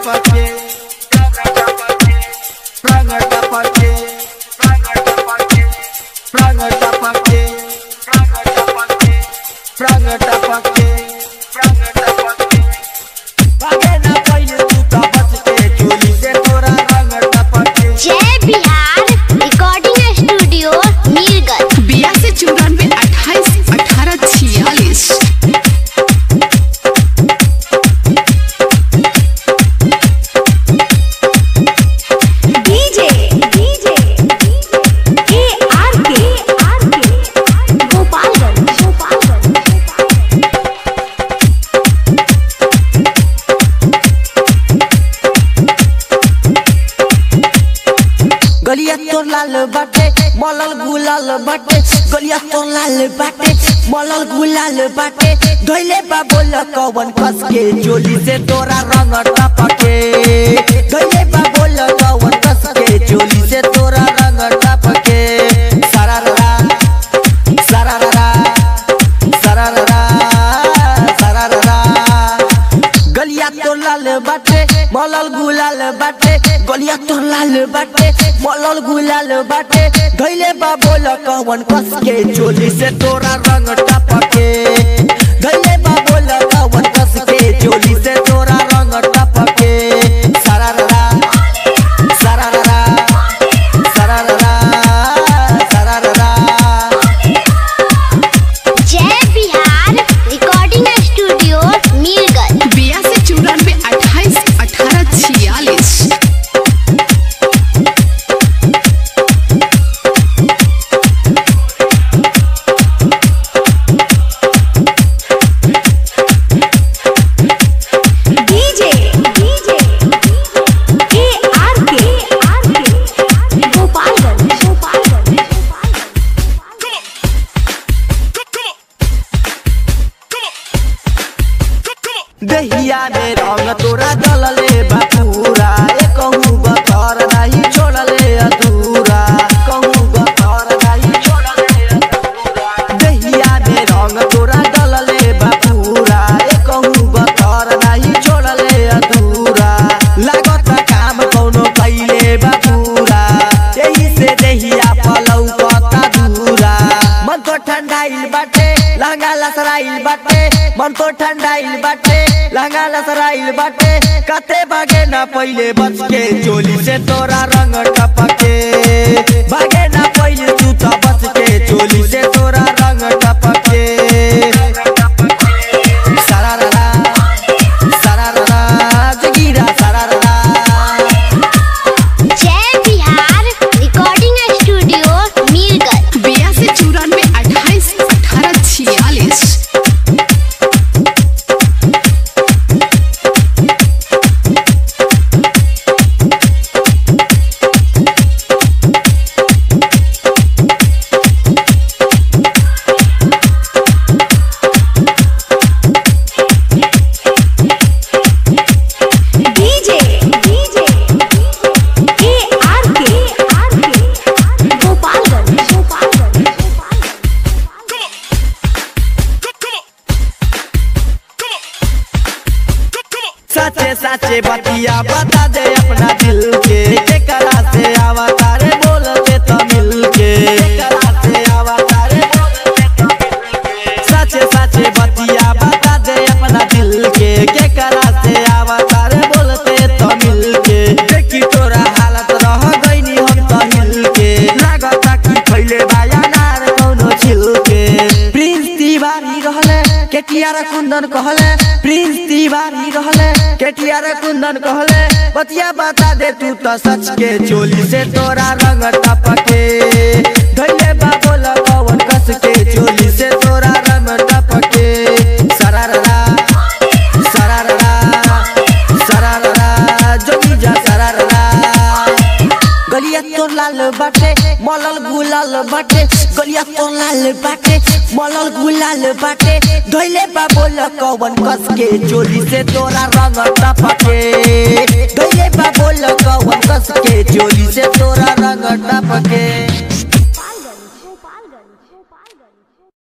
टपके रंग टपके रंग टपके रंग टपके भागे ना पहिले तू त बच के चोली से तोरा रंग टपके जय बिहार रिकॉर्डिंग स्टूडियो मीरगंज बयासी चौरानवे अट्ठाईस अठारह छियालीस डीजे डीजे ए आर के आर के गोपालगंज गोपालगंज गलिया तो लाल बाटे मलल गुलाल बाटे गलिया तो लाल बाटे मलल गुलाल बाटे धोइले बा बोल कवन कस के चोली से तोरा रंग टपके धोइले बा बोल कवन कस के चोली से तोरा रंग टपके सारा रा सारा रा सारा रा सारा रा गलिया तो लाल बाटे मलल गुलाल बाटे गलिया तो लाल बाटे मलल गुलाल बाटे धैले बा बोल कवन कस के चोली से तोरा रंग टपके धैले बा बोल कवन कस के चोली से तोरा रंग टपके सारा रा सारा रा सारा रा सारा रा जय बिहार रिकॉर्डिंग स्टूडियो मीरगंज बयासी चौरानवे अट्ठाईस अठारह छियालीस डीजे डीजे ए आर के आर के गोपालगंज गोपालगंज दहिया में रंग तोरा जलले बापूरा ए कहूँ बतर नहीं छोड़ले अधूरा कहूँ बतर नहीं छोड़ले अधूरा दहिया में रंग तोरा जलले बापूरा ए कहूँ बतर नहीं छोड़ले अधूरा लागत काम कौनो कैले बापूरा यही से दहिया पलौ कता दूरा मन तो ठंडाइल बाटे लहंगा लसराइल बाटे मन तो ठंडाइल बाटे लहंगा लसराइल बाटे कते भागे ना पहिले बच के चोली से तोरा रंग टपके भागे ना पहिले तू तो बच के चोली से तोरा रंग टपके सारा रा सारा रा जगीरा सारा रा जय बिहार रिकॉर्डिंग स्टूडियो मीरगंज बयासी चौरानवे अट्ठाईस अठारह छियालीस डीजे डीजे ए आर के आर के गोपालगंज गोपालगंज सचे सचे बतिया बता दे अपना दिल के केकरा से आवता रे बोल दे तो मिल के केकरा से आवता रे बोल दे तो मिल के सचे सचे बतिया बता दे अपना दिल के केकरा से आवता रे बोल दे तो मिल के देखी तोरा हालत रह गईनी हम तो हिल के लागता कि फैले बाया नार कौनो छिल के प्रिंस तिवारी रहले केटियार कुंदन कहले प्रिंस तिवारी रहले केटियार कुंदन कहले बतिया बता दे तू तो सच के चोली से तोरा रंग टपके धैले बा बोल कवन कस के चोली से तोरा रंग टपके सरारा सरारा सरारा जोगी जा सरारा गलिया तो लाल बाटे मलल गुलाल बाटे गलिया तो लाल बाटे मलल गुलाल बाटे धोइले बा बोल कवन कस के चोली से तोरा रंग टपके धोइले बा बोल कवन कस के चोली से तोरा रंग टपके गोपालगंज गोपालगंज गोपालगंज